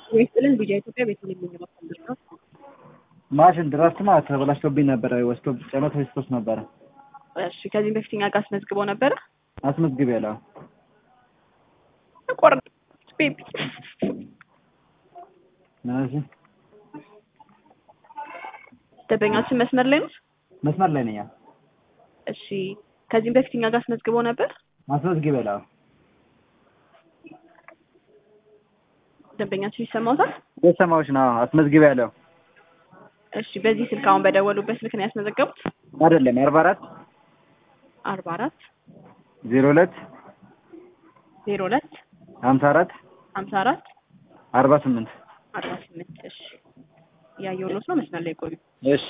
ይስጥልን ቢጃ ኢትዮጵያ ቤት የሚንገባከል ነው። ማሽን ድራፍት ማለት ተበላሽቶብኝ ነበረ። ወስዶ ጨመት ወስዶት ነበረ። እሺ ከዚህም በፊት እኛ ጋር አስመዝግበው ነበረ። አስመዝግቤ ያለው ቆር ቤቢ እነዚህ ደንበኛችን መስመር ላይ ነው። መስመር ላይ ነኝ። እሺ ከዚህም በፊት እኛ ጋር አስመዝግበው ነበር። አስመዝግቤ ያለው ደንበኛችን ይሰማውታል። የሰማዎች ነው። አስመዝግቤ ያለው እሺ በዚህ ስልክ አሁን በደወሉበት ስልክ ነው ያስመዘገቡት። አይደለም የአርባ አራት አርባ አራት ዜሮ ሁለት ዜሮ ሁለት ሀምሳ አራት ሀምሳ አራት አርባ ስምንት አርባ ስምንት እሺ እያየሁሎት ነው። መስመር ላይ ቆዩ። እሺ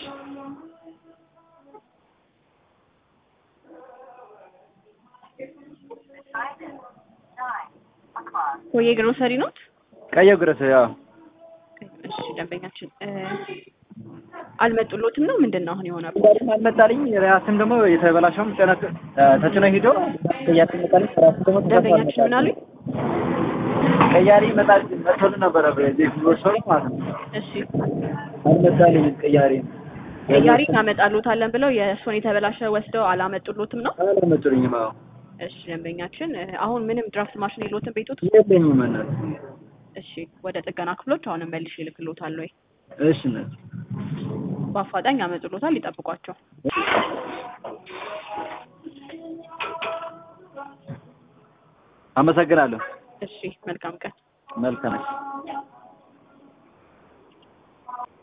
ኮዬ ግሮሰሪ ኖት። ቀየው ግረስ ያው እሺ ደንበኛችን እ አልመጡሎትም ነው ምንድን ነው አሁን የሆነው? አልመጣልኝ። ራስም ደግሞ የተበላሸውም ጭነት ተጭኖ ሂዶ ቀያሪ መጣልኝ። ራሱ ደግሞ ደንበኛችን ምን አሉኝ? ቀያሪ መጣል መጥቶልን ነበረ በዚህ ሰው ማለት ነው። እሺ አልመጣልኝ ቀያሪ ቀያሪ እናመጣሎታለን ብለው የእሱን የተበላሸ ወስደው አላመጡሎትም ነው። አልመጡልኝም። አዎ እሺ ደንበኛችን እ አሁን ምንም ድራፍት ማሽን የሎትም ቤቶት? የለኝም እናት። እሺ ወደ ጥገና ክፍሎች አሁንም መልሼ እልክሎታለሁ ወይ እሺ እናት በአፋጣኝ ያመጡሎታል። ይጠብቋቸው። አመሰግናለሁ። እሺ መልካም ቀን። መልካም